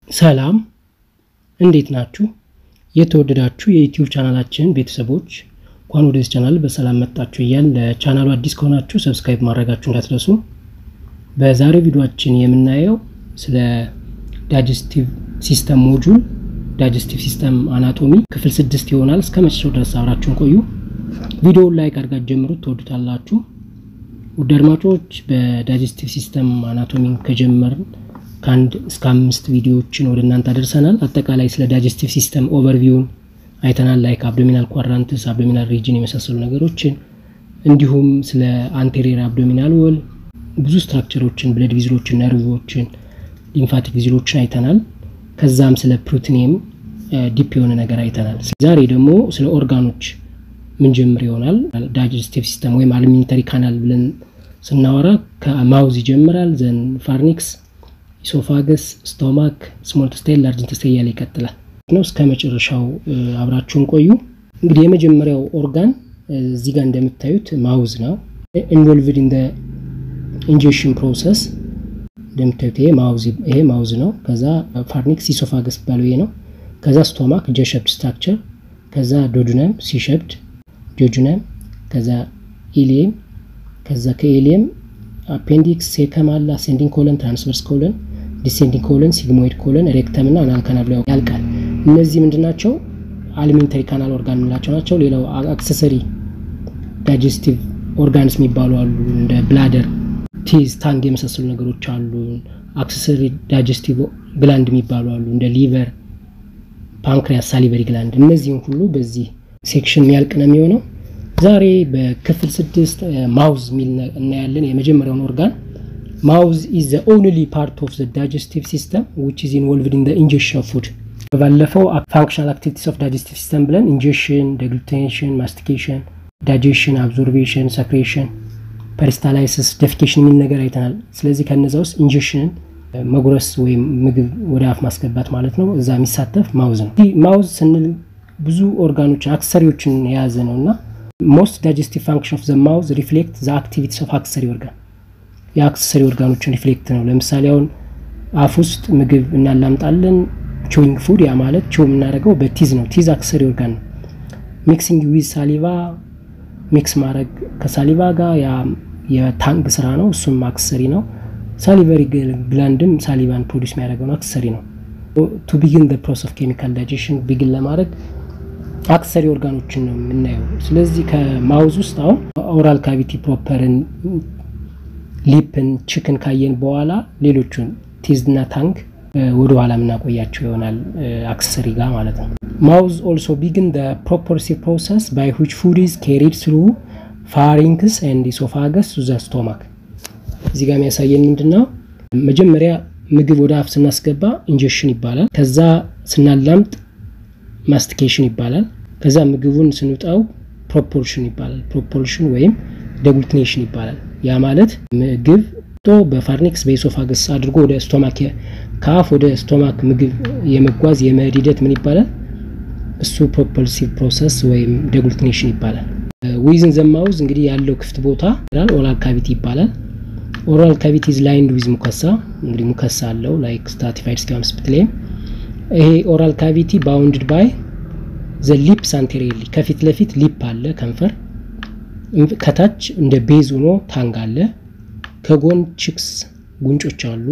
ሰላም እንዴት ናችሁ? የተወደዳችሁ የዩቲዩብ ቻናላችን ቤተሰቦች እንኳን ወደዚህ ቻናል በሰላም መጣችሁ እያል ለቻናሉ አዲስ ከሆናችሁ ሰብስክራይብ ማድረጋችሁ እንዳትረሱ። በዛሬው ቪዲዮችን የምናየው ስለ ዳይጀስቲቭ ሲስተም ሞጁል ዳይጀስቲቭ ሲስተም አናቶሚ ክፍል ስድስት ይሆናል። እስከ መጨረሻው ድረስ አብራችሁን ቆዩ። ቪዲዮውን ላይክ አድርጋችሁ ጀምሩት፣ ትወዱታላችሁ። ውድ አድማጮች በዳይጀስቲቭ ሲስተም አናቶሚ ከጀመርን ከአንድ እስከ አምስት ቪዲዮዎችን ወደ እናንተ አደርሰናል። አጠቃላይ ስለ ዳይጀስቲቭ ሲስተም ኦቨርቪውን አይተናል። ላይክ አብዶሚናል ኳድራንትስ፣ አብዶሚናል ሪጅን የመሳሰሉ ነገሮችን እንዲሁም ስለ አንቴሪየር አብዶሚናል ወል ብዙ ስትራክቸሮችን፣ ብለድ ቪዝሎችን፣ ነርቮችን፣ ሊምፋቲክ ቪዝሎችን አይተናል። ከዛም ስለ ፕሮቲኒየም ዲፕ የሆነ ነገር አይተናል። ዛሬ ደግሞ ስለ ኦርጋኖች ምን ጀምር ይሆናል። ዳይጀስቲቭ ሲስተም ወይም አሊሜንተሪ ካናል ብለን ስናወራ ከማውዝ ይጀምራል። ዘን ፋርኒክስ ኢሶፋገስ፣ ስቶማክ፣ ስሞል ኢንተስታይን፣ ላርጅ ኢንተስታይን እያለ ይቀጥላል ነው። እስከ መጨረሻው አብራችሁን ቆዩ። እንግዲህ የመጀመሪያው ኦርጋን እዚህ ጋር እንደምታዩት ማውዝ ነው። ኢንቮልቭድ ኢን ኢንጀክሽን ፕሮሰስ እንደምታዩት ይሄ ማውዝ ይሄ ማውዝ ነው። ከዛ ፋርኒክስ ኢሶፋገስ ባለው ይሄ ነው። ከዛ ስቶማክ ጀሸፕድ ስትራክቸር፣ ከዛ ዶጁነም ሲሸፕድ ጆጁነም፣ ከዛ ኢሊየም፣ ከዛ ከኢሊየም አፔንዲክስ ሴከም አለ፣ አሴንዲንግ ኮለን፣ ትራንስቨርስ ኮለን፣ ዲሴንዲንግ ኮለን፣ ሲግሞይድ ኮለን፣ ሬክተም እና አናል ካናል ብለው ያልቃል። እነዚህ ምንድን ናቸው? አሊሜንተሪ ካናል ኦርጋን የምንላቸው ናቸው። ሌላው አክሰሰሪ ዳይጀስቲቭ ኦርጋንስ የሚባሉ አሉ። እንደ ብላደር፣ ቲዝ፣ ታንግ የመሳሰሉ ነገሮች አሉ። አክሰሰሪ ዳይጀስቲቭ ግላንድ የሚባሉ አሉ። እንደ ሊቨር፣ ፓንክሪያስ፣ ሳሊቨሪ ግላንድ። እነዚህም ሁሉ በዚህ ሴክሽን የሚያልቅ ነው የሚሆነው። ዛሬ በክፍል ስድስት ማውዝ የሚል እናያለን። የመጀመሪያውን ኦርጋን ማውዝ ኢዝ ዘ ኦንሊ ፓርት ኦፍ ዘ ዳይጀስቲቭ ሲስተም ዊች ኢዝ ኢንቮልቭድ ኢን ዘ ኢንጀክሽን ኦፍ ፉድ። ባለፈው ፋንክሽናል አክቲቪቲስ ኦፍ ዳይጀስቲቭ ሲስተም ብለን ኢንጀክሽን፣ ደግሉቴሽን፣ ማስቲኬሽን፣ ዳይጀሽን፣ አብዞርቤሽን፣ ሰክሬሽን፣ ፐሪስታላይሲስ፣ ደፊኬሽን የሚል ነገር አይተናል። ስለዚህ ከነዛ ውስጥ ኢንጀክሽንን መጉረስ ወይም ምግብ ወደ አፍ ማስገባት ማለት ነው። እዛ የሚሳተፍ ማውዝ ነው። ማውዝ ስንል ብዙ ኦርጋኖችን አክሰሪዎችን የያዘ ነው እና ሞስት ዳይጀስቲቭ ፋንክሽን ኦፍ ዘ ማውዝ ሪፍሌክት ዘ አክቲቪቲስ ኦፍ አክሰሪ ኦርጋን የአክሰሰሪ ኦርጋኖችን ሪፍሌክት ነው። ለምሳሌ አሁን አፍ ውስጥ ምግብ እናላምጣለን፣ ቾዊንግ ፉድ። ያ ማለት ቾው የምናደርገው በቲዝ ነው። ቲዝ አክሰሰሪ ኦርጋን ነው። ሚክሲንግ ዊዝ ሳሊቫ፣ ሚክስ ማድረግ ከሳሊቫ ጋር የታንግ ስራ ነው። እሱም አክሰሰሪ ነው። ሳሊቨሪ ግላንድም ሳሊቫን ፕሮዲስ የሚያደርገው ነው፣ አክሰሰሪ ነው። ቱ ቢግን ፕሮሰስ ኦፍ ኬሚካል ዳይጀሽን ቢግን ለማድረግ አክሰሪ ኦርጋኖችን ነው የምናየው። ስለዚህ ከማውዝ ውስጥ አሁን ኦራል ካቪቲ ፕሮፐርን፣ ሊፕን፣ ችክን ካየን በኋላ ሌሎቹን ቲዝና ታንክ ወደ ኋላ የምናቆያቸው ይሆናል አክሰሰሪ ጋር ማለት ነው። ማውዝ ኦልሶ ቢግን ፕሮፐርሲቭ ፕሮሰስ ባይ ዊች ፉድ ኢዝ ካሪድ ስሩ ፋሪንክስ ኤንድ ኢሶፋገስ ቱ ዘ ስቶማክ። እዚህ ጋር የሚያሳየን ምንድን ነው? መጀመሪያ ምግብ ወደ አፍ ስናስገባ ኢንጀክሽን ይባላል። ከዛ ስናላምጥ ማስቲኬሽን ይባላል። ከዛ ምግቡን ስንውጣው ፕሮፖርሽን ይባላል። ፕሮፖርሽን ወይም ደግሉቲኔሽን ይባላል። ያ ማለት ምግብ ጦ በፋርኒክስ በኢሶፋገስ አድርጎ ወደ ስቶማክ ከአፍ ወደ ስቶማክ ምግብ የመጓዝ የመሄድ ሂደት ምን ይባላል? እሱ ፕሮፐልሲቭ ፕሮሰስ ወይም ደግሉቲኔሽን ይባላል። ዊዝን ዘማውዝ እንግዲህ ያለው ክፍት ቦታ ኦራል ካቪቲ ይባላል። ኦራል ካቪቲ ኢዝ ላይንድ ዊዝ ሙከሳ እንግዲህ ሙከሳ አለው ላይክ ስታቲፋይድ ስኪም ስፕትሌም ይሄ ኦራል ካቪቲ ባውንድድ ባይ ዘ ሊፕስ አንቴሪየርሊ ከፊት ለፊት ሊፕ አለ ከንፈር፣ ከታች እንደ ቤዝ ሆኖ ታንግ አለ፣ ከጎን ቺክስ ጉንጮች አሉ፣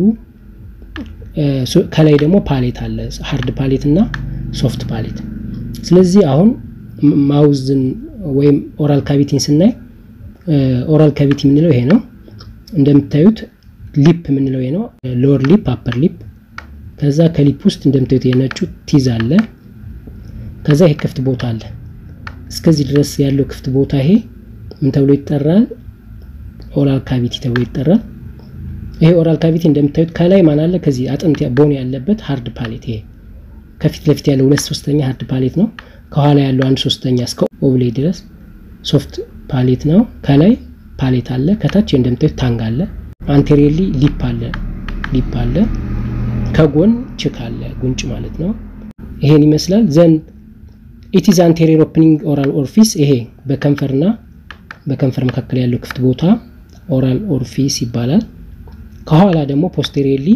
ከላይ ደግሞ ፓሌት አለ፣ ሀርድ ፓሌት እና ሶፍት ፓሌት። ስለዚህ አሁን ማውዝን ወይም ኦራል ካቪቲን ስናይ ኦራል ካቪቲ የምንለው ይሄ ነው። እንደምታዩት ሊፕ የምንለው ይሄ ነው፣ ሎወር ሊፕ፣ አፐር ሊፕ ከዛ ከሊፕ ውስጥ እንደምታዩት የነጩ ቲዝ አለ። ከዛ ይሄ ክፍት ቦታ አለ። እስከዚህ ድረስ ያለው ክፍት ቦታ ይሄ ምን ተብሎ ይጠራል? ኦራል ካቪቲ ተብሎ ይጠራል። ይሄ ኦራል ካቪቲ እንደምታዩት ከላይ ማን አለ? ከዚህ አጥንት ቦን ያለበት ሃርድ ፓሌት። ይሄ ከፊት ለፊት ያለው ሁለት ሶስተኛ ሃርድ ፓሌት ነው። ከኋላ ያለው አንድ ሶስተኛ እስከ ኦብሌ ድረስ ሶፍት ፓሌት ነው። ከላይ ፓሌት አለ። ከታች እንደምታዩት ታንግ አለ። አንቴሪየርሊ ሊፕ አለ ሊፕ አለ ከጎን ችክ አለ ጉንጭ ማለት ነው። ይሄን ይመስላል። ዘን ኢቲዝ አንቴሪየር ኦፕኒንግ ኦራል ኦርፊስ ይሄ በከንፈርና በከንፈር መካከል ያለው ክፍት ቦታ ኦራል ኦርፊስ ይባላል። ከኋላ ደግሞ ፖስቴሪየርሊ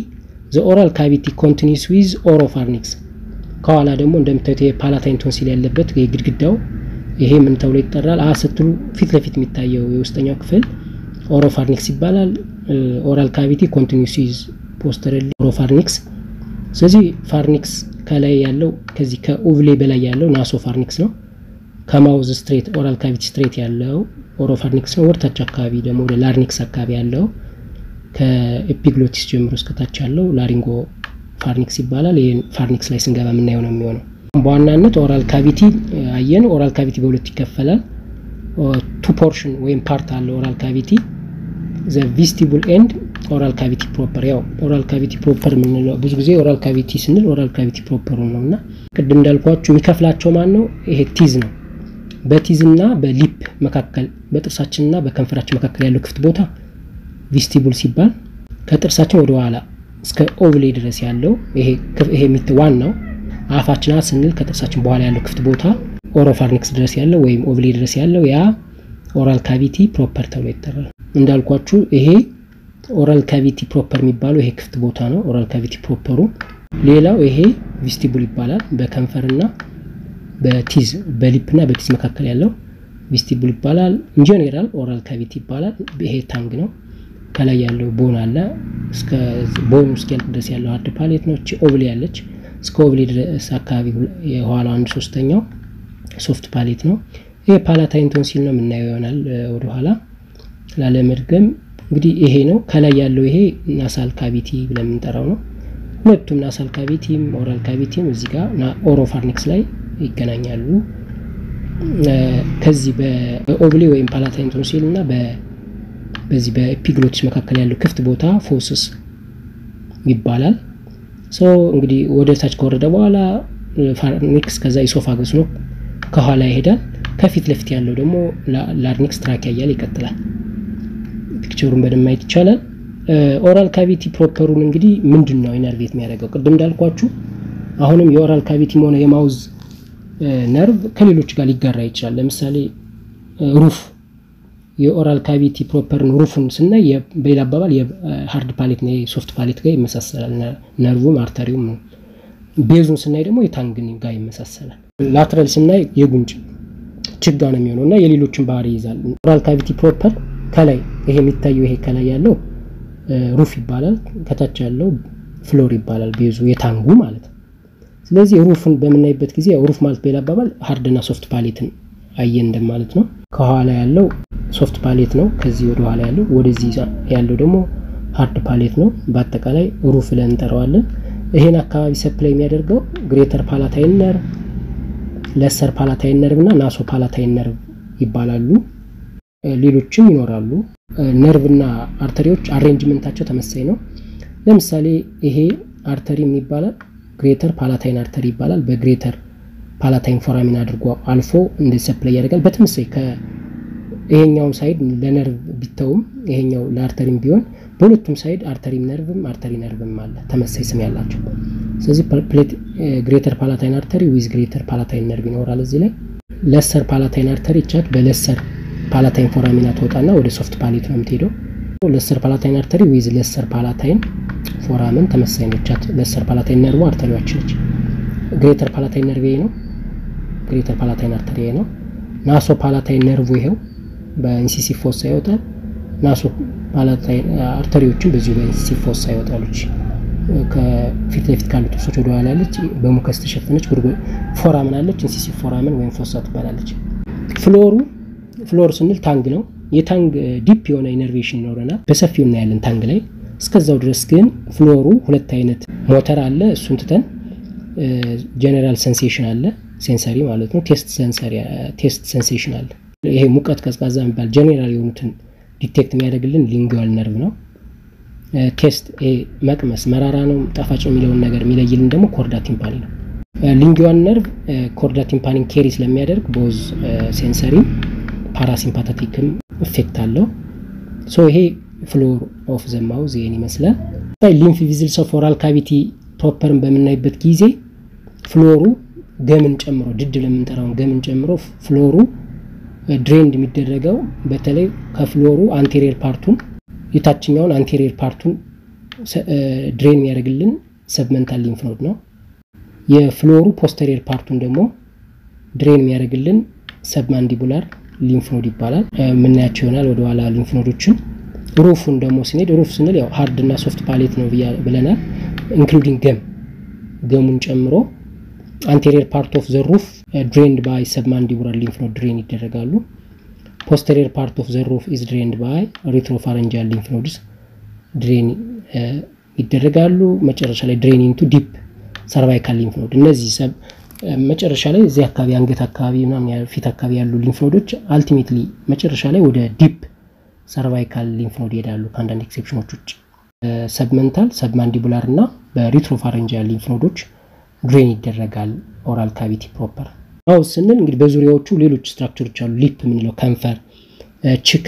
ዘ ኦራል ካቪቲ ኮንቲኒስ ዊዝ ኦሮፋርኒክስ ከኋላ ደግሞ እንደምታዩት የፓላታይን ቶንሲል ያለበት ግድግዳው ይሄ ምን ተብሎ ይጠራል? አ ስትሉ ፊት ለፊት የሚታየው የውስጠኛው ክፍል ኦሮፋርኒክስ ይባላል። ኦራል ካቪቲ ኮንቲኒስ ዊዝ ፖስተረሊ ኦሮፋርኒክስ። ስለዚህ ፋርኒክስ ከላይ ያለው ከዚህ ከኡቭሌ በላይ ያለው ናሶ ፋርኒክስ ነው። ከማውዝ ስትሬት ኦራል ካቪቲ ስትሬት ያለው ኦሮፋርኒክስ ነው። ወደታች አካባቢ ደግሞ ወደ ላርኒክስ አካባቢ ያለው ከኤፒግሎቲስ ጀምሮ እስከታች ያለው ላሪንጎ ፋርኒክስ ይባላል። ይህን ፋርኒክስ ላይ ስንገባ የምናየው ነው የሚሆነው። በዋናነት ኦራል ካቪቲ አየን። ኦራል ካቪቲ በሁለት ይከፈላል። ቱ ፖርሽን ወይም ፓርት አለ ኦራል ካቪቲ ዘ ቪስቲቡል ኤንድ ኦራል ካቪቲ ፕሮፐር። ያው ኦራል ካቪቲ ፕሮፐር የምንለው ብዙ ጊዜ ኦራል ካቪቲ ስንል ኦራል ካቪቲ ፕሮፐሩ ነው እና ቅድም እንዳልኳችሁ የሚከፍላቸው ማን ነው? ይሄ ቲዝ ነው። በቲዝና በሊፕ መካከል በጥርሳችንና በከንፈራችን መካከል ያለው ክፍት ቦታ ቪስቲቡል ሲባል ከጥርሳችን ወደ ኋላ እስከ ኦቭሌ ድረስ ያለው ይሄ ይሄ ዋናው አፋችን ስንል ከጥርሳችን በኋላ ያለው ክፍት ቦታ ኦሮፋርኒክስ ድረስ ያለው ወይም ኦቭሌ ድረስ ያለው ያ ኦራል ካቪቲ ፕሮፐር ተብሎ ይጠራል። እንዳልኳችሁ ይሄ ኦራል ካቪቲ ፕሮፐር የሚባለው ይሄ ክፍት ቦታ ነው፣ ኦራል ካቪቲ ፕሮፐሩ። ሌላው ይሄ ቪስቲቡል ይባላል። በከንፈርና በቲዝ በሊፕና በቲዝ መካከል ያለው ቪስቲቡል ይባላል። ኢንጀኔራል ኦራል ካቪቲ ይባላል። ይሄ ታንግ ነው። ከላይ ያለው ቦን አለ እስከ ቦኑ እስኪያልቅ ድረስ ያለው ሀርድ ፓሌት ነው። እቺ ኦቭሌ ያለች እስከ ኦቭሌ ድረስ አካባቢ የኋላ አንድ ሶስተኛው ሶፍት ፓሌት ነው። ይሄ ፓላታይን ቶንሲል ነው የምናየው ይሆናል ወደኋላ ላለመድገም። እንግዲህ ይሄ ነው ከላይ ያለው ይሄ ናሳል ካቪቲ ብለን የምንጠራው ነው። ሁለቱም ናሳል ካቪቲም ኦራል ካቪቲም እዚህ ጋር ኦሮፋርኒክስ ላይ ይገናኛሉ። ከዚህ በኦቭሌ ወይም ፓላታይን ቶንሲል እና በዚህ በኤፒግሎቲስ መካከል ያለው ክፍት ቦታ ፎስስ ይባላል። ሶ እንግዲህ ወደ ታች ከወረደ በኋላ ፋርኒክስ ከዛ ኢሶፋገስ ነው ከኋላ ይሄዳል። ከፊት ለፊት ያለው ደግሞ ላርኒክስ ትራኪያ እያለ ይቀጥላል። ፒክቸሩን በደንብ ማየት ይቻላል። ኦራል ካቪቲ ፕሮፐሩን እንግዲህ ምንድን ነው ኢነርቬት የሚያደርገው? ቅድም እንዳልኳችሁ አሁንም የኦራል ካቪቲም ሆነ የማውዝ ነርቭ ከሌሎች ጋር ሊጋራ ይችላል። ለምሳሌ ሩፍ የኦራል ካቪቲ ፕሮፐርን ሩፉን ስናይ በሌላ አባባል የሀርድ ፓሌት ነው የሶፍት ፓሌት ጋር ይመሳሰላል። ነርቡም አርተሪውም ነው። ቤዙን ስናይ ደግሞ የታንግን ጋር ይመሳሰላል። ላትራል ስናይ የጉንጭ ችጋ ነው የሚሆነው እና የሌሎችን ባህሪ ይይዛል። ኦራል ካቪቲ ፕሮፐር ከላይ ይሄ የሚታየው ይሄ ከላይ ያለው ሩፍ ይባላል። ከታች ያለው ፍሎር ይባላል። ቤዙ የታንጉ ማለት ነው። ስለዚህ ሩፍን በምናይበት ጊዜ ሩፍ ማለት በሌላ አባባል ሀርድና ሶፍት ፓሌትን አየን እንደማለት ነው። ከኋላ ያለው ሶፍት ፓሌት ነው። ከዚህ ወደ ኋላ ያለው ወደዚህ ያለው ደግሞ ሀርድ ፓሌት ነው። በአጠቃላይ ሩፍ ብለን እንጠራዋለን። ይሄን አካባቢ ሰፕላይ የሚያደርገው ግሬተር ፓላታይን ነርቭ፣ ለሰር ፓላታይን ነርቭ እና ናሶ ፓላታይን ነርቭ ይባላሉ። ሌሎችም ይኖራሉ። ነርቭ እና አርተሪዎች አሬንጅመንታቸው ተመሳይ ነው። ለምሳሌ ይሄ አርተሪ ይባላል ግሬተር ፓላታይን አርተሪ ይባላል። በግሬተር ፓላታይን ፎራሚን አድርጎ አልፎ እንደዚህ ሰፕላይ ያደርጋል። በተመሳይ ይሄኛው ሳይድ ለነርቭ ቢተውም ይሄኛው ለአርተሪም ቢሆን በሁለቱም ሳይድ አርተሪም ነርቭም አርተሪ ነርቭም አለ ተመሳይ ስም ያላቸው። ስለዚህ ግሬተር ፓላታይን አርተሪ ዊዝ ግሬተር ፓላታይን ነርቭ ይኖራል። እዚህ ላይ ለሰር ፓላታይን አርተሪ ቻት በለሰር ፓላታይን ፎራሚና ትወጣና ወደ ሶፍት ፓሌት ነው የምትሄደው። ለሰር ፓላታይን አርተሪ ዊዝ ለሰር ፓላታይን ፎራምን ተመሳይ ነው። ቻት ለሰር ፓላታይን ነርቭ አርተሪዋችን ነች። ግሬተር ፓላታይን ነርቭ ነው። ግሬተር ፓላታይን አርተሪ ነው። ናሶ ፓላታይን ነርቭ ይሄው በኢንሲሲ ፎሳ ይወጣል። ናሶ ፓላታይን አርተሪዎችን በዚሁ በኢንሲሲ ፎሳ ይወጣሉች። ከፊት ለፊት ካሉት ጥርሶች ወደ ኋላ ያለች በሙከስ ተሸፈነች ፎራምን አለች። ኢንሲሲ ፎራምን ወይም ፎሳ ትባላለች። ፍሎሩ ፍሎር ስንል ታንግ ነው። የታንግ ዲፕ የሆነ ኢነርቬሽን ይኖረናል። በሰፊው እናያለን ታንግ ላይ። እስከዛው ድረስ ግን ፍሎሩ ሁለት አይነት ሞተር አለ። እሱን ትተን ጀኔራል ሴንሴሽን አለ፣ ሴንሰሪ ማለት ነው። ቴስት ሴንሴሽን አለ። ይሄ ሙቀት፣ ቀዝቃዛ የሚባል ጀኔራል የሆኑትን ዲቴክት የሚያደርግልን ሊንጓል ነርቭ ነው። ቴስት መቅመስ መራራ ነው ጣፋጭ የሚለውን ነገር የሚለይልን ደግሞ ኮርዳ ቲምፓኒ ነው። ሊንጓል ነርቭ ኮርዳ ቲምፓኒን ኬሪ ስለሚያደርግ ቦዝ ሴንሰሪም ፓራሲምፓታቲክም ኢፌክት አለው። ሶ ይሄ ፍሎር ኦፍ ዘ ማውዝ ይሄን ይመስላል። ሊምፍ ቪዝልስ ኦፍ ኦራል ካቪቲ ፕሮፐርን በምናይበት ጊዜ ፍሎሩ ገምን ጨምሮ ድድ ለምንጠራውን ገምን ጨምሮ ፍሎሩ ድሬንድ የሚደረገው በተለይ ከፍሎሩ አንቴሪየር ፓርቱን የታችኛውን አንቴሪየር ፓርቱን ድሬን የሚያደርግልን ሰብመንታል ሊንፍ ኖድ ነው። የፍሎሩ ፖስተሪየር ፓርቱን ደግሞ ድሬን የሚያደርግልን ሰብማንዲቡላር ሊንፍ ኖድ ይባላል። የምናያቸው ይሆናል ወደኋላ ሊንፍ ኖዶችን። ሩፉን ደግሞ ስንሄድ ሩፍ ስንል ያው ሀርድ እና ሶፍት ፓሌት ነው ብለናል። ኢንክሉዲንግ ገም ገሙን ጨምሮ አንቴሪየር ፓርት ኦፍ ዘ ሩፍ ድሬንድ ባይ ሰብማንዲቡላር ሊንፍ ኖድ ድሬን ይደረጋሉ። ፖስተሪየር ፓርት ኦፍ ዘ ሩፍ ኢዝ ድሬንድ ባይ ሪትሮፋረንጃል ሊንፍ ኖድስ ድሬን ይደረጋሉ። መጨረሻ ላይ ድሬን ኢንቱ ዲፕ ሰርቫይካል ሊንፍ ኖድ እነዚህ መጨረሻ ላይ እዚህ አካባቢ አንገት አካባቢ ምናምን ፊት አካባቢ ያሉ ሊንፍ ኖዶች አልቲሜትሊ መጨረሻ ላይ ወደ ዲፕ ሰርቫይካል ሊንፍ ኖድ ይሄዳሉ ከአንዳንድ ኤክሴፕሽኖች ውጭ። ሰብመንታል ሰብማንዲቡላር እና በሪትሮፋረንጃል ሊንፍ ኖዶች ድሬን ይደረጋል ኦራል ካቪቲ ፕሮፐር። አው ስንል እንግዲህ በዙሪያዎቹ ሌሎች ስትራክቸሮች አሉ። ሊፕ የምንለው ከንፈር፣ ችክ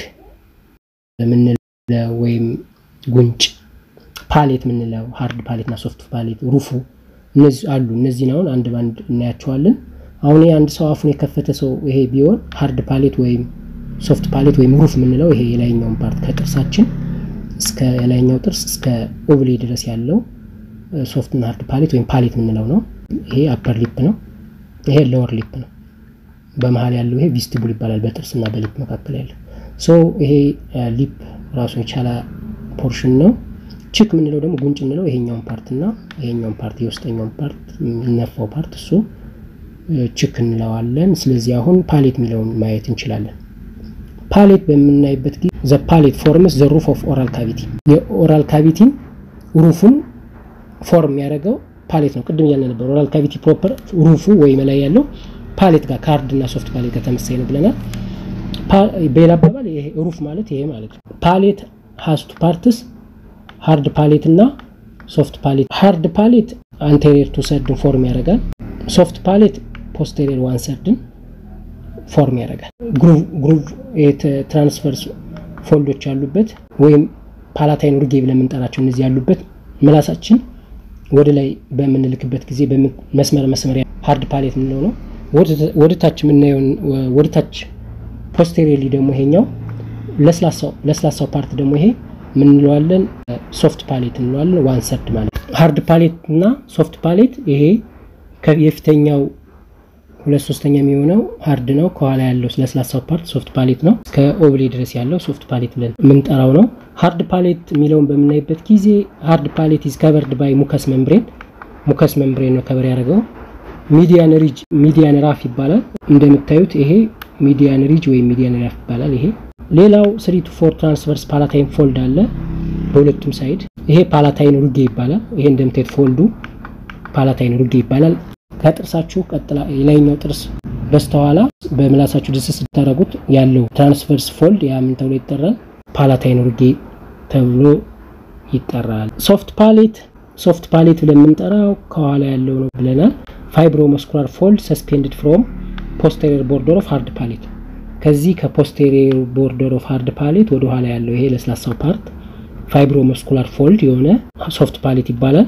የምንለው ወይም ጉንጭ፣ ፓሌት የምንለው ሃርድ ፓሌት እና ሶፍት ፓሌት፣ ሩፉ እነዚህ አሉ። እነዚህን አሁን አንድ ባንድ እናያቸዋለን። አሁን አንድ ሰው አፉን የከፈተ ሰው ይሄ ቢሆን ሃርድ ፓሌት ወይም ሶፍት ፓሌት ወይም ሩፍ የምንለው ይሄ የላይኛውን ፓርት ከጥርሳችን እስከ የላይኛው ጥርስ እስከ ኦብሌ ድረስ ያለው ሶፍት እና ሃርድ ፓሌት ወይም ፓሌት የምንለው ነው። ይሄ አፐር ሊፕ ነው። ይሄ ሎወር ሊፕ ነው። በመሀል ያለው ይሄ ቪስቲቡል ይባላል። በጥርስና በሊፕ መካከል ያለው ሶ ይሄ ሊፕ ራሱን የቻለ ፖርሽን ነው። ችክ የምንለው ደግሞ ጉንጭ የምንለው ይሄኛውን ፓርት እና ይሄኛውን ፓርት የውስጠኛውን ፓርት የሚነፋው ፓርት እሱ ችክ እንለዋለን። ስለዚህ አሁን ፓሌት የሚለውን ማየት እንችላለን። ፓሌት በምናይበት ጊዜ ዘ ፓሌት ፎርምስ ዘ ሩፍ ኦፍ ኦራል ካቪቲ የኦራል ካቪቲን ሩፉን ፎርም የሚያደርገው ፓሌት ነው። ቅድም እያልን ነበር ኦራል ካቪቲ ፕሮፐር ሩፉ ወይም ላይ ያለው ፓሌት ጋር ከሀርድ እና ሶፍት ፓሌት ጋር ተመሳሳይ ነው ብለናል። በሌላ አባባል ይሄ ሩፍ ማለት ይሄ ማለት ነው። ፓሌት ሀስቱ ፓርትስ ሃርድ ፓሌት እና ሶፍት ፓሌት። ሃርድ ፓሌት አንቴሪየር ቱ ሰርድን ፎርም ያደርጋል። ሶፍት ፓሌት ፖስቴሪየር ዋን ሰርድን ፎርም ያደርጋል። ግሩቭ ትራንስፈርስ ፎልዶች ያሉበት ወይም ፓላታይን ሩጌ ብለን የምንጠራቸው እነዚህ ያሉበት ምላሳችን ወደ ላይ በምንልክበት ጊዜ መስመር መስመር ሃርድ ፓሌት የምንለው ነው። ወደ ታች የምናየውን ወደ ታች ፖስቴሪየርሊ ደግሞ ይሄኛው ለስላሳው ፓርት ደግሞ ይሄ ምንለዋለን ሶፍት ፓሌት እንለዋለን። ዋን ሰርድ ማለት ሃርድ ፓሌት እና ሶፍት ፓሌት ይሄ የፊተኛው ሁለት ሶስተኛ የሚሆነው ሃርድ ነው። ከኋላ ያለው ለስላሳው ፓርት ሶፍት ፓሌት ነው። እስከ ኦብሌ ድረስ ያለው ሶፍት ፓሌት ብለን የምንጠራው ነው። ሃርድ ፓሌት የሚለውን በምናይበት ጊዜ ሃርድ ፓሌት ኢዝ ከቨርድ ባይ ሙከስ መምብሬን ሙከስ መምብሬን ነው ከበር ያደርገው። ሚዲያን ሪጅ ሚዲያን ራፍ ይባላል። እንደምታዩት ይሄ ሚዲያን ሪጅ ወይም ሚዲያን ራፍ ይባላል። ይሄ ሌላው ስሪ ቱ ፎር ትራንስቨርስ ፓላታይን ፎልድ አለ በሁለቱም ሳይድ። ይሄ ፓላታይን ሩጌ ይባላል። ይሄ እንደምታዩት ፎልዱ ፓላታይን ሩጌ ይባላል። ከጥርሳችሁ ቀጥላ የላይኛው ጥርስ በስተኋላ በምላሳችሁ ድስስ ስታደረጉት ያለው ትራንስቨርስ ፎልድ ያ ምን ተብሎ ይጠራል? ፓላታይን ሩጌ ተብሎ ይጠራል። ሶፍት ፓሌት ሶፍት ፓሌት ብለን የምንጠራው ከኋላ ያለው ነው ብለናል። ፋይብሮ መስኩላር ፎልድ ሰስፔንድድ ፍሮም ፖስቴሪየር ቦርደር ኦፍ ሃርድ ፓሌት ከዚህ ከፖስቴሪየር ቦርደር ኦፍ ሃርድ ፓሌት ወደ ኋላ ያለው ይሄ ለስላሳው ፓርት ፋይብሮ መስኩላር ፎልድ የሆነ ሶፍት ፓሌት ይባላል።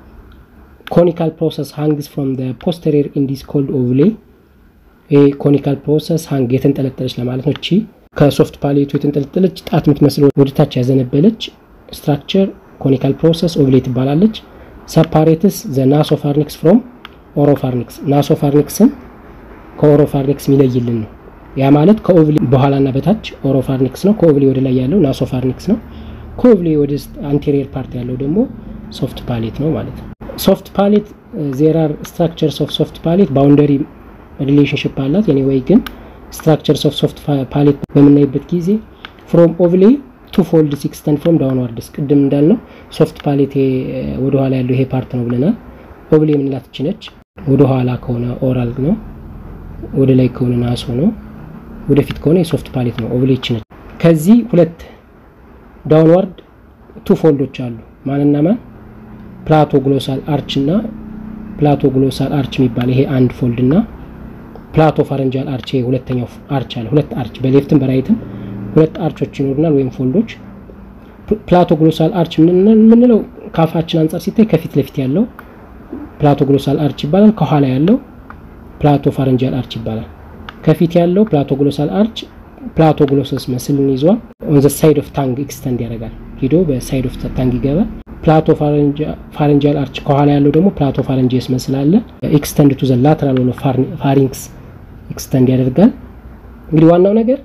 ኮኒካል ፕሮሰስ ሃንግስ ፍሮም ፖስቴሪየር ኢንዲስ ኮልድ ኦቭሌ። ይሄ ኮኒካል ፕሮሰስ ሃንግ የተንጠለጠለች ለማለት ነው። እቺ ከሶፍት ፓሌቱ የተንጠለጠለች ጣት የምትመስል ወደታች ያዘነበለች ስትራክቸር ኮኒካል ፕሮሰስ ኦቭሌ ትባላለች። ሰፓሬትስ ዘ ናሶፋርኒክስ ፍሮም ኦሮፋርኒክስ ናሶፋርኒክስን ከኦሮፋርኒክስ የሚለይልን ነው። ያ ማለት ከኦቭሊ በኋላና በታች ኦሮፋርኒክስ ነው። ከኦቭሊ ወደ ላይ ያለው ናሶፋርኒክስ ነው። ከኦቭሊ ወደ አንቴሪየር ፓርት ያለው ደግሞ ሶፍት ፓሌት ነው ማለት ነው። ሶፍት ፓሌት ዜር አር ስትራክቸርስ ኦፍ ሶፍት ፓሌት ባውንደሪ ሪሌሽንሽፕ አላት። ኤኒዌይ ግን ስትራክቸርስ ኦፍ ሶፍት ፓሌት በምናይበት ጊዜ ፍሮም ኦቭሌ ቱ ፎልድ ሲክስተን ፍሮም ዳውንዋርድስ ቅድም እንዳልነው ሶፍት ፓሌት ወደኋላ ያለው ይሄ ፓርት ነው ብለናል። ኦቭሌ የምንላት ችነች ወደኋላ ከሆነ ኦራል ነው፣ ወደ ላይ ከሆነ ናሶ ነው፣ ወደፊት ከሆነ የሶፍት ፓሌት ነው። ኦቭሌ ችነች። ከዚህ ሁለት ዳውንዋርድ ቱ ፎልዶች አሉ። ማንና ማን? ፕላቶ ግሎሳል አርች እና ፕላቶ ግሎሳል አርች የሚባል ይሄ አንድ ፎልድ እና ፕላቶ ፋረንጃል አርች ይሄ ሁለተኛው አርች አለ። ሁለት አርች በሌፍትም በራይትም ሁለት አርቾች ይኖሩናል ወይም ፎልዶች። ፕላቶ ግሎሳል አርች የምንለው ከአፋችን አንጻር ሲታይ ከፊት ለፊት ያለው ፕላቶ ግሎሳል አርች ይባላል። ከኋላ ያለው ፕላቶ ፋረንጃል አርች ይባላል። ከፊት ያለው ፕላቶ ግሎሳል አርች ፕላቶ ግሎሰስ መስልን ይዟል። ኦን ዘ ሳይድ ኦፍ ታንግ ኤክስተንድ ያደርጋል። ሂዶ በሳይድ ኦፍ ታንግ ይገባል። ፕላቶ ፋረንጃል አርች ከኋላ ያለው ደግሞ ፕላቶ ፋረንጂየስ መስል አለ። ኤክስተንድ ቱ ዘ ላተራል ሆኖ ፋሪንክስ ኤክስተንድ ያደርጋል። እንግዲህ ዋናው ነገር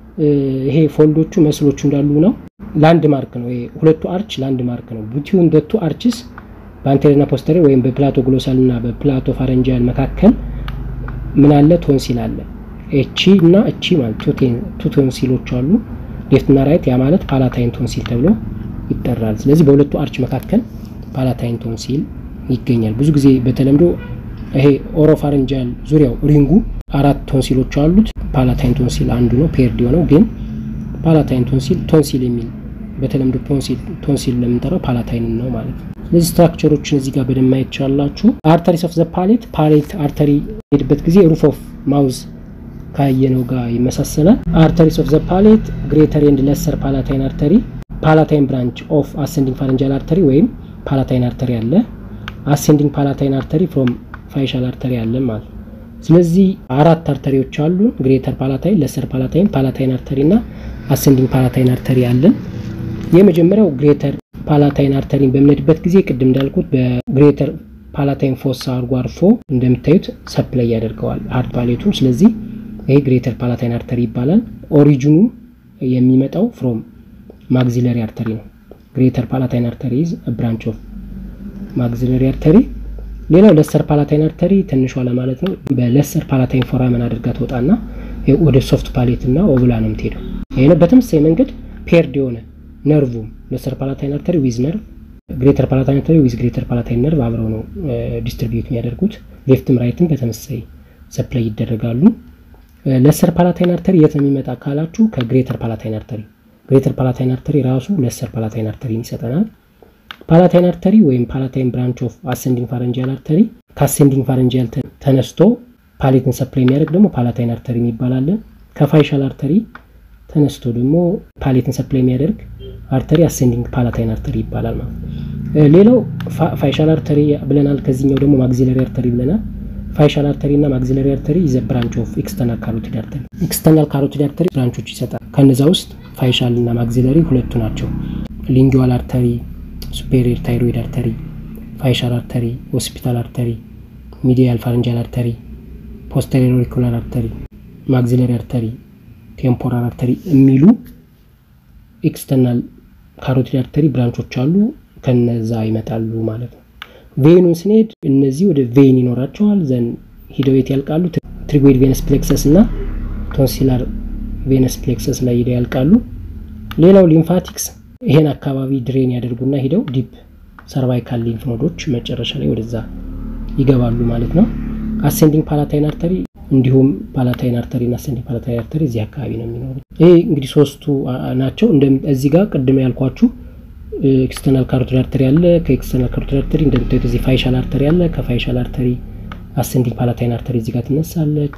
ይሄ ፎልዶቹ መስሎቹ እንዳሉ ነው። ላንድ ማርክ ነው። ይሄ ሁለቱ አርች ላንድ ማርክ ነው። ቢትዊን ዘ ቱ አርችስ በአንቴሪየርና ፖስተሪየር ወይም በፕላቶ ግሎሳል እና በፕላቶ ፋረንጂያል መካከል ምን አለ? ቶንሲል አለ። እቺ እና እቺ ማለት ቱ ቶንሲሎች አሉ፣ ሌፍት እና ራይት። ያ ማለት ፓላታይን ቶንሲል ተብሎ ይጠራል። ስለዚህ በሁለቱ አርች መካከል ፓላታይን ቶንሲል ይገኛል። ብዙ ጊዜ በተለምዶ ይሄ ኦሮፋረንጃል ዙሪያው ሪንጉ አራት ቶንሲሎች አሉት። ፓላታይን ቶንሲል አንዱ ነው ፔርድ የሆነው ግን ፓላታይን ቶንሲል ቶንሲል የሚል በተለምዶ ቶንሲል ለምንጠራው ፓላታይን ነው ማለት ነው። ስለዚህ ስትራክቸሮችን እዚህ ጋር በደንብ ማየት ትችላላችሁ። አርተሪስ ኦፍ ዘ ፓሌት ፓሌት አርተሪ ሄድበት ጊዜ ሩፍ ኦፍ ማውዝ ካየነው ጋር ይመሳሰላል። አርተሪስ ኦፍ ዘ ፓሌት ግሬተር ኤንድ ለሰር ፓላታይን አርተሪ ፓላታይን ብራንች ኦፍ አሰንዲንግ ፋረንጃል አርተሪ ወይም ፓላታይን አርተሪ አለ። አሴንዲንግ ፓላታይን አርተሪ ፍሮም ፋይሻል አርተሪ አለ ማለት ነው። ስለዚህ አራት አርተሪዎች አሉ። ግሬተር ፓላታይን፣ ለሰር ፓላታይን፣ ፓላታይን አርተሪ እና አሴንዲንግ ፓላታይን አርተሪ አለን። የመጀመሪያው ግሬተር ፓላታይን አርተሪን በምንሄድበት ጊዜ ቅድም እንዳልኩት በግሬተር ፓላታይን ፎሳ አድርጎ አርፎ እንደምታዩት ሰፕላይ ያደርገዋል ሀርድ ፓሌቱን። ስለዚህ ይሄ ግሬተር ፓላታይን አርተሪ ይባላል። ኦሪጂኑ የሚመጣው ፍሮም ማግዚለሪ አርተሪ ነው። ግሬተር ፓላታይን አርተሪ ኢዝ ብራንች ኦፍ ማግዚለሪ አርተሪ። ሌላው ለሰር ፓላታይን አርተሪ ትንሿ ለማለት ነው። በለሰር ፓላታይን ፎራመን አድርጋ ትወጣና ወደ ሶፍት ፓሌት እና ኦቭላ ነው የምትሄደው። ይህ በተመሳሳይ መንገድ ፔርድ የሆነ ነርቭም ለሰር ፓላታይን አርተሪ ዊዝ ነርቭ፣ ግሬተር ፓላታይን አርተሪ ዊዝ ግሬተር ፓላታይን ነርቭ አብረው ነው ዲስትሪቢዩት የሚያደርጉት። ሌፍትም ራይትም በተመሳሳይ ሰፕላይ ይደረጋሉ። ለሰር ፓላታይን አርተሪ የት ነው የሚመጣ ካላችሁ ከግሬተር ፓላታይን አርተሪ ግሬተር ፓላታይን አርተሪ ራሱ ለሰር ፓላታይን አርተሪን ይሰጠናል። ፓላታይን አርተሪ ወይም ፓላታይን ብራንች ኦፍ አሴንዲንግ ፋረንጂያል አርተሪ ከአሴንዲንግ ፋረንጂያል ተነስቶ ፓሌትን ሰፕላይ የሚያደርግ ደግሞ ፓላታይን አርተሪ ይባላለን። ከፋይሻል አርተሪ ተነስቶ ደግሞ ፓሌትን ሰፕላይ የሚያደርግ አርተሪ አሴንዲንግ ፓላታይን አርተሪ ይባላል ማለት ነው። ሌላው ፋይሻል አርተሪ ብለናል። ከዚህኛው ደግሞ ማግዚለሪ አርተሪ ብለናል። ፋይሻል አርተሪ እና ማግዚለሪ አርተሪ ዘ ብራንች ኦፍ ኤክስተርናል ካሮቲድ አርተሪ። ኤክስተርናል ካሮቲድ አርተሪ ብራንቾች ይሰጣል። ከነዛ ውስጥ ፋይሻል እና ማግዚለሪ ሁለቱ ናቸው። ሊንጊዋል አርተሪ፣ ሱፔሪየር ታይሮይድ አርተሪ፣ ፋይሻል አርተሪ፣ ሆስፒታል አርተሪ፣ ሚዲያል ፋረንጃል አርተሪ፣ ፖስተሪየር ኦሪኩላር አርተሪ፣ ማግዚለሪ አርተሪ፣ ቴምፖራል አርተሪ የሚሉ ኤክስተርናል ካሮቲድ አርተሪ ብራንቾች አሉ። ከነዛ ይመጣሉ ማለት ነው። ቬኑን ስንሄድ እነዚህ ወደ ቬን ይኖራቸዋል። ዘን ሂደው የት ያልቃሉ? ትሪጎይድ ቬነስ ፕሌክሰስ እና ቶንሲላር ቬነስ ፕሌክሰስ ላይ ሂደው ያልቃሉ። ሌላው ሊምፋቲክስ ይሄን አካባቢ ድሬን ያደርጉና ሂደው ዲፕ ሰርቫይካል ሊምፍ ኖዶች መጨረሻ ላይ ወደዛ ይገባሉ ማለት ነው። አሴንዲንግ ፓላታይን አርተሪ እንዲሁም ፓላታይን አርተሪ እና አሴንዲንግ ፓላታይን አርተሪ እዚህ አካባቢ ነው የሚኖሩት። ይሄ እንግዲህ ሶስቱ ናቸው። እዚህ ጋር ቅድም ያልኳችሁ ኤክስተርናል ካሮቲድ አርተሪ አለ። ከኤክስተርናል ካሮቲድ አርተሪ እንደምታዩት እዚህ ፋይሻል አርተሪ አለ። ከፋይሻል አርተሪ አሴንዲንግ ፓላታይን አርተሪ እዚህ ጋር ትነሳለች።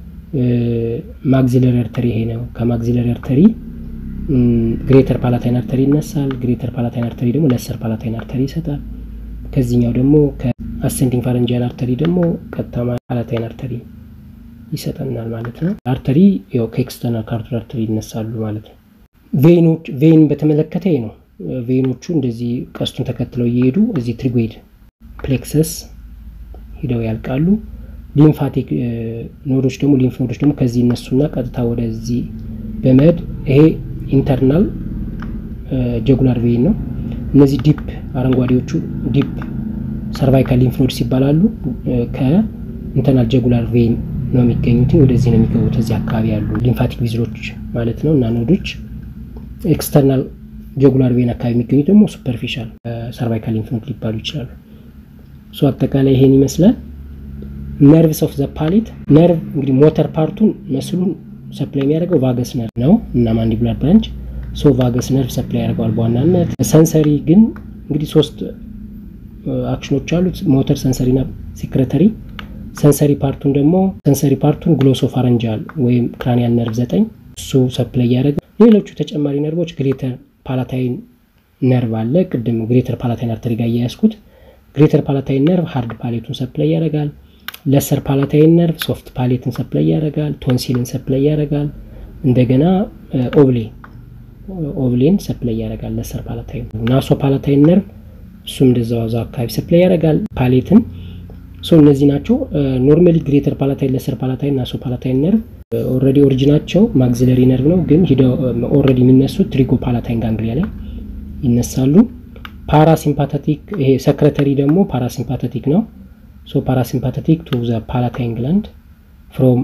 ማግዚለሪ አርተሪ ይሄ ነው። ከማግዚለሪ አርተሪ ግሬተር ፓላታይን አርተሪ ይነሳል። ግሬተር ፓላታይን አርተሪ ደግሞ ለሰር ፓላታይን አርተሪ ይሰጣል። ከዚህኛው ደግሞ ከአሴንዲንግ ፋረንጂያል አርተሪ ደግሞ ቀጥታ ፓላታይን አርተሪ ይሰጠናል ማለት ነው። አርተሪ ያው ከኤክስተርናል ካሮቲድ አርተሪ ይነሳሉ ማለት ነው። ቬኖች ቬን በተመለከተ ነው። ቬኖቹ እንደዚህ ቀስቱን ተከትለው እየሄዱ እዚህ ትሪጎይድ ፕሌክሰስ ሂደው ያልቃሉ። ሊምፋቲክ ኖዶች ደግሞ ሊምፍ ኖዶች ደግሞ ከዚህ እነሱና ቀጥታ ወደዚህ በመሄድ ይሄ ኢንተርናል ጀጉላር ቬን ነው። እነዚህ ዲፕ አረንጓዴዎቹ ዲፕ ሰርቫይካል ሊምፍ ኖድስ ይባላሉ። ከኢንተርናል ጀጉላር ቬን ነው የሚገኙት። ወደዚህ ነው የሚገቡት። እዚህ አካባቢ ያሉ ሊምፋቲክ ቪዝሎች ማለት ነው እና ኖዶች ኤክስተርናል ጀጉላር ቬን አካባቢ የሚገኙት ደግሞ ሱፐርፊሻል ሰርቫይካል ሊምፍ ኖድ ሊባሉ ይችላሉ። እሱ አጠቃላይ ይሄን ይመስላል። ነርቭስ ኦፍ ዘ ፓሌት ነርቭ እንግዲህ ሞተር ፓርቱን መስሉን ሰፕላይ የሚያደርገው ቫገስ ነርቭ ነው እና ማንዲቡላር ብራንች ሶ ቫገስ ነርቭ ሰፕላይ ያደርገዋል በዋናነት። ሰንሰሪ ግን እንግዲህ ሶስት አክሽኖች አሉት፣ ሞተር፣ ሰንሰሪ እና ሴክሬተሪ። ሰንሰሪ ፓርቱን ደግሞ ሰንሰሪ ፓርቱን ግሎሶ ፋረንጃል ወይም ክራኒያል ነርቭ ዘጠኝ እሱ ሰፕላይ ያደርጋል። ሌሎቹ ተጨማሪ ነርቮች ግሬተር ፓላታይን ነርቭ አለ። ቅድም ግሬተር ፓላታይን አርተሪ ጋር እያያዝኩት ግሬተር ፓላታይን ነርቭ ሃርድ ፓሌቱን ሰፕላይ ያደርጋል። ለሰር ፓላታይን ነርቭ ሶፍት ፓሌትን ሰፕላይ ያደርጋል። ቶንሲልን ሰፕላይ ያደርጋል። እንደገና ኦብሌ ኦብሌን ሰፕላይ ያደርጋል ለሰር ፓላታይን። ናሶ ፓላታይን ነርቭ እሱም እንደዛው እዛው አካባቢ ሰፕላይ ያደርጋል ፓሌትን። ሶ እነዚህ ናቸው ኖርማሊ ግሬተር ፓላታይን፣ ለሰር ፓላታይን፣ ናሶ ፓላታይን ነርቭ ኦልሬዲ ኦሪጂናቸው ማግዚለሪ ነርቭ ነው፣ ግን ሂደው ኦልሬዲ የሚነሱት ትሪጎ ፓላታይን ጋንግሊያ ላይ ይነሳሉ። ፓራሲምፓተቲክ ይሄ ሰክረተሪ ደግሞ ፓራሲምፓተቲክ ነው። ሶ ፓራሲምፓተቲክ ቱ ዘ ፓላታይን ግላንድ ፍሮም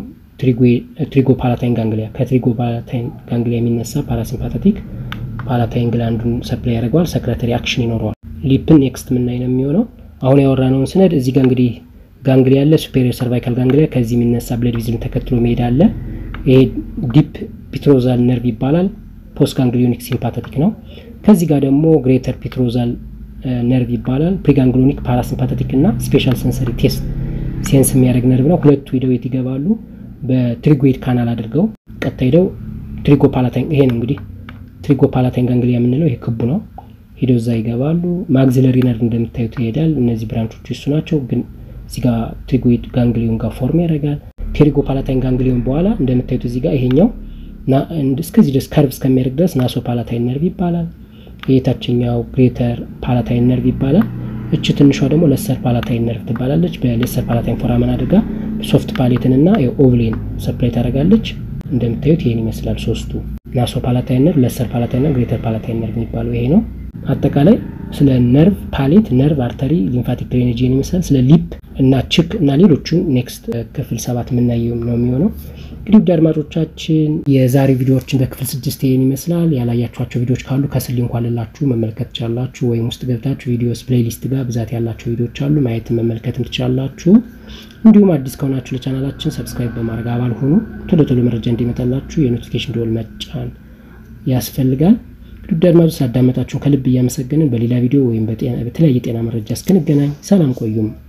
ትሪጎ ፓላታይን ጋንግሊያ ከትሪጎ ፓላታይን ጋንግሊያ የሚነሳ ፓራሲምፓተቲክ ፓላታይን ግላንዱን ሰፕላይ ያደርገዋል። ሰክረተሪ አክሽን ይኖረዋል። ሊፕን ኔክስት ምናይ ነው የሚሆነው። አሁን ያወራነውን ስነድ እዚህ ጋር እንግዲህ ጋንግሊያ አለ፣ ሱፔሪየር ሰርቫይካል ጋንግሊያ። ከዚህ የሚነሳ ብለድ ቪዝልን ተከትሎ መሄድ አለ። ይሄ ዲፕ ፒትሮዛል ነርቭ ይባላል። ፖስት ጋንግሊዮኒክ ሲምፓተቲክ ነው። ከዚህ ጋር ደግሞ ግሬተር ፒትሮዛል ነርቭ ይባላል። ፕሪጋንግሊዮኒክ ፓራሲምፓተቲክ እና ስፔሻል ሰንሰሪ ቴስት ሴንስ የሚያደርግ ነርቭ ነው። ሁለቱ ሂደው የት ይገባሉ? በትሪጎይድ ካናል አድርገው ቀጥታ ሂደው ትሪጎ ፓላታይን ይሄ ነው እንግዲህ ትሪጎ ፓላታይን ጋንግሊያ የምንለው ይሄ ክቡ ነው። ሂደው እዛ ይገባሉ። ማግዚለሪ ነርቭ እንደምታዩት ይሄዳል። እነዚህ ብራንቾቹ እሱ ናቸው። ግን እዚህ ጋር ትሪጎይድ ጋንግሊዮን ጋር ፎርም ያደርጋል። ትሪጎ ፓላታይን ጋንግሊዮን በኋላ እንደምታዩት እዚህ ጋር ይሄኛው እስከዚህ ድረስ ከርቭ እስከሚያደርግ ድረስ ናሶ ፓላታይን ነርቭ ይባላል። የታችኛው ግሬተር ፓላታይን ነርቭ ይባላል። እች ትንሿ ደግሞ ለሰር ፓላታይን ነርቭ ትባላለች። በሌሰር ፓላታይን ፎራመን አድርጋ ሶፍት ፓሌትን እና ኦቭሌን ሰፕላይ ታደርጋለች። እንደምታዩት ይሄን ይመስላል ሶስቱ ናሶ ፓላታይን ነርቭ፣ ለሰር ፓላታይን ነርቭ፣ ግሬተር ፓላታይን ነርቭ የሚባለው ይሄ ነው። አጠቃላይ ስለ ነርቭ ፓሌት፣ ነርቭ አርተሪ፣ ሊምፋቲክ ድሬኔጅ ይመስላል። ስለ ሊፕ እና ችክ እና ሌሎቹን ኔክስት ክፍል ሰባት የምናየው ነው የሚሆነው። እንግዲህ ውድ አድማጮቻችን የዛሬ ቪዲዮዎችን በክፍል ስድስት ይህን ይመስላል። ያላያችኋቸው ቪዲዮዎች ካሉ ከስር ሊንኩ አለላችሁ መመልከት ትችላላችሁ። ወይም ውስጥ ገብታችሁ ቪዲዮስ ፕሌይሊስት ጋር ብዛት ያላቸው ቪዲዮዎች አሉ ማየትን መመልከትም ትችላላችሁ። እንዲሁም አዲስ ከሆናችሁ ለቻናላችን ሰብስክራይብ በማድረግ አባል ሆኑ። ቶሎ ቶሎ መረጃ እንዲመጣላችሁ የኖቲፊኬሽን ደወል መጫን ያስፈልጋል። ውድ አድማጮች ስላዳመጣችሁን ከልብ እያመሰገንን በሌላ ቪዲዮ ወይም በተለያየ ጤና መረጃ እስክንገናኝ ሰላም ቆዩም።